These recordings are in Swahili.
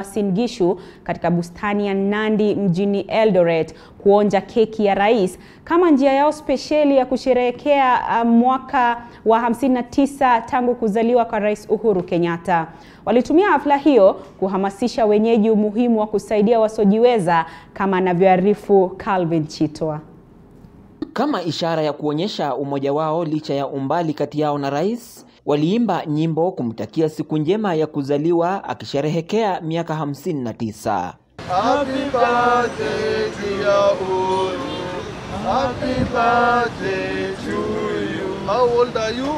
Uasin Gishu katika bustani ya Nandi mjini Eldoret kuonja keki ya rais kama njia yao spesheli ya kusherehekea uh, mwaka wa 59 tangu kuzaliwa kwa Rais Uhuru Kenyatta. Walitumia hafla hiyo kuhamasisha wenyeji umuhimu wa kusaidia wasiojiweza kama anavyoarifu Calvin Chitwa. Kama ishara ya kuonyesha umoja wao licha ya umbali kati yao na rais, waliimba nyimbo kumtakia siku njema ya kuzaliwa akisherehekea miaka 59. Happy birthday dear Uhuru. Happy birthday to you. How old are you?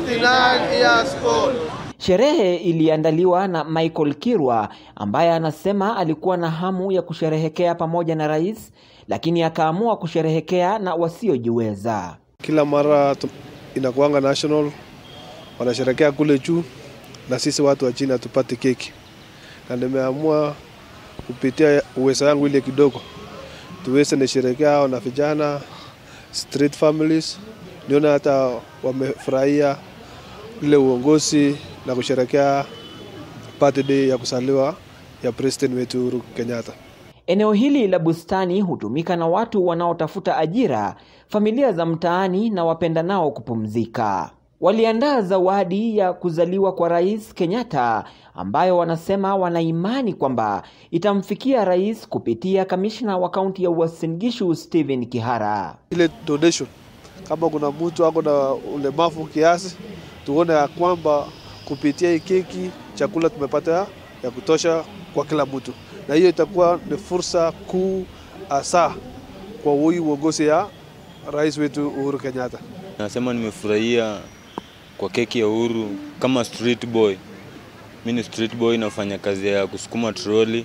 59 years old. Sherehe iliandaliwa na Michael Kirwa ambaye anasema alikuwa na hamu ya kusherehekea pamoja na rais, lakini akaamua kusherehekea na wasiojiweza. Kila mara tu- inakuanga national, wanasherekea kule juu, na sisi watu wa chini hatupate keki, na nimeamua kupitia uwezo wangu ile kidogo tuweze nisherekea hao na vijana street families, nione hata wamefurahia ile uongozi na kusherekea birthday ya kuzaliwa ya president wetu Uhuru Kenyatta. Eneo hili la bustani hutumika na watu wanaotafuta ajira, familia za mtaani na wapendanao kupumzika. Waliandaa zawadi ya kuzaliwa kwa Rais Kenyatta ambayo wanasema wana imani kwamba itamfikia rais kupitia kamishna wa kaunti ya Uasin Gishu Stephen Kihara. ile donation, kama kuna mtu ako na ulemavu kiasi, tuone ya kwamba kupitia hii keki chakula tumepata ya, ya kutosha kwa kila mtu, na hiyo itakuwa ni fursa kuu hasa kwa huyu uongozi ya rais wetu Uhuru Kenyatta. Nasema nimefurahia kwa keki ya Uhuru kama street boy. Mimi ni street boy, nafanya kazi ya kusukuma troli.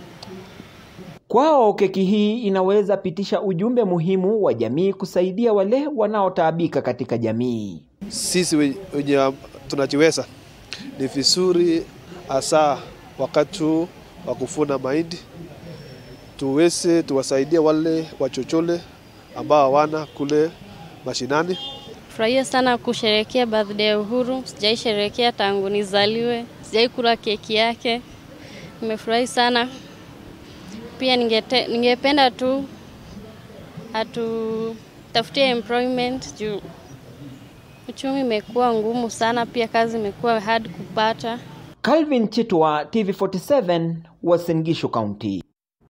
Kwao keki hii inaweza pitisha ujumbe muhimu wa jamii kusaidia wale wanaotaabika katika jamii. Sisi we- wenye tunajiweza ni vizuri hasa wakati huu wa kuvuna mahindi tuweze tuwasaidie wale wachochole ambao hawana kule mashinani. Furahia sana kusherehekea birthday ya Uhuru. Sijai sherehekea tangu nizaliwe, sijai kula keki yake. Nimefurahi sana pia, ningete, ningependa tu atutafutie employment juu uchumi imekuwa ngumu sana, pia kazi imekuwa hard kupata. Calvin Chitwa, TV47, Uasin Gishu County.